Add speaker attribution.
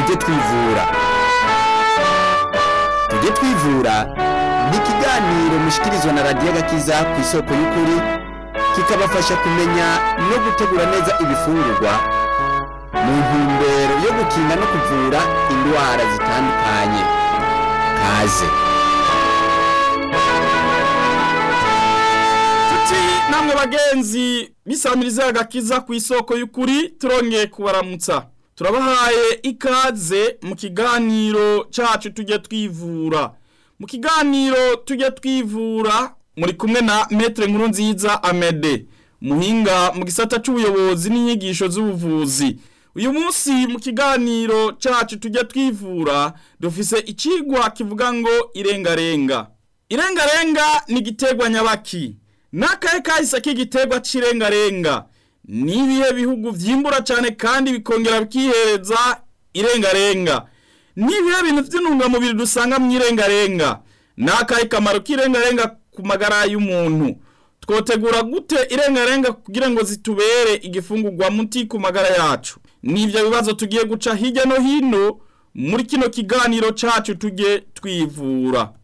Speaker 1: tujye twivura tujye twivura ni ikiganiro mushikirizwa na radiyo agakiza ku isoko y'ukuri kikabafasha kumenya no gutegura neza ibifungurwa mu ntumbero yo gukinga no kuvura indwara zitandukanye kaze
Speaker 2: tuti namwe bagenzi bisamiriza agakiza ku isoko y'ukuri turongeye kubaramutsa turabahaye ikaze mu kiganiro cacu tujye twivura mu kiganiro tujye twivura muri kumwe na metre nkuru nziza amede muhinga mu gisata c'ubuyobozi n'inyigisho z'ubuvuzi uyu munsi mu kiganiro cacu tujya twivura dufise icigwa kivuga ngo irengarenga irengarenga ni igiterwa nyabaki n'akahe kahise k'igiterwa c'irengarenga ni ibihe bihugu vyimbura cane kandi bikongera bikihereza irengarenga ni ibihe bintu vy'intungamubiri dusanga mw'irengarenga n'akahe kamaro k'irengarenga ku magara y'umuntu twotegura gute irengarenga kugira ngo zitubere igifungurwa muti ku magara yacu nivyo bibazo tugiye guca hirya no hino muri kino kiganiro cacu tujye twivura